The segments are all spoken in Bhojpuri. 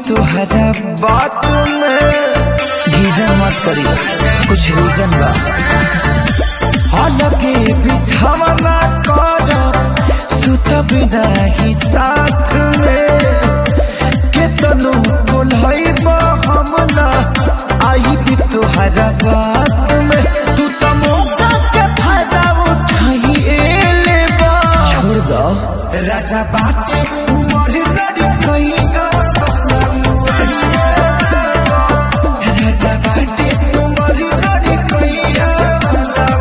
तुहरा बात में गीजन मत करी कुछ रीजन बा हालांकि बिछावना कर सुत बिना ही साथ में केतनो बोलई हम ना आई भी तुहरा बात में तू तो मौका के फायदा उठाई एले बा छोड़ दो राजा बाटे उमर लड़ी कहीं राजा बाटे उमर लड़ी कहीं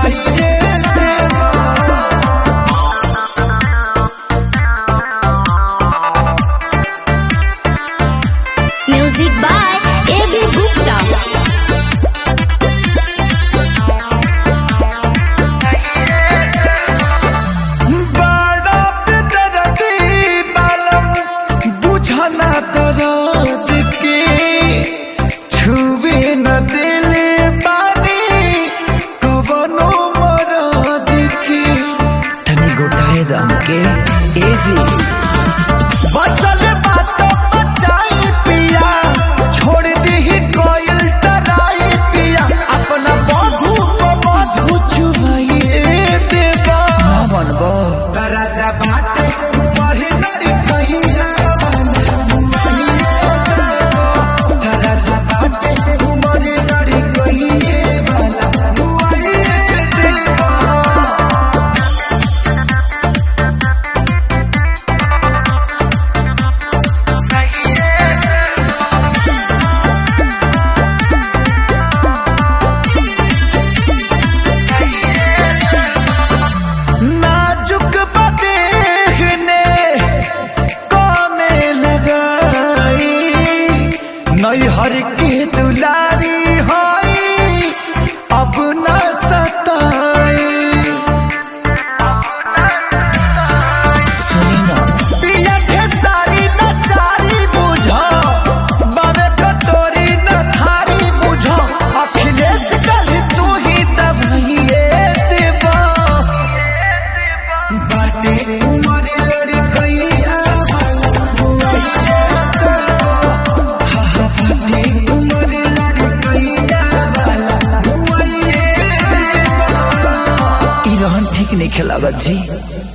Music by A.B. Gupta. बड़ा बेदर्दी बालम बुझना दर्द के छुए न दिले बानी कवनो मरद के तनी गोटाए दम के एजी बचल बात बचाई पिया छोड़ दी कोयल डराई पिया अपना बधू को बधू चुमाइए देवा ना बनबो राजा बाटे बढ़े लड़ी कहिया राजा बाटे बढ़े लड़ी कहिए वाला बुआइए देवा नाजुक बदेहने कामे लगाई नैहर के दुलारी होई अब न सताई पिया के सारी नचारी बुझो बाबे कटोरी न थारी बुझो अखिलेश कल तू ही दबाइए देवा बाटे उमर लड़ी कैया बाटे उमर लड़ी कैया ई रहन ठीक नहीं खेलावत जी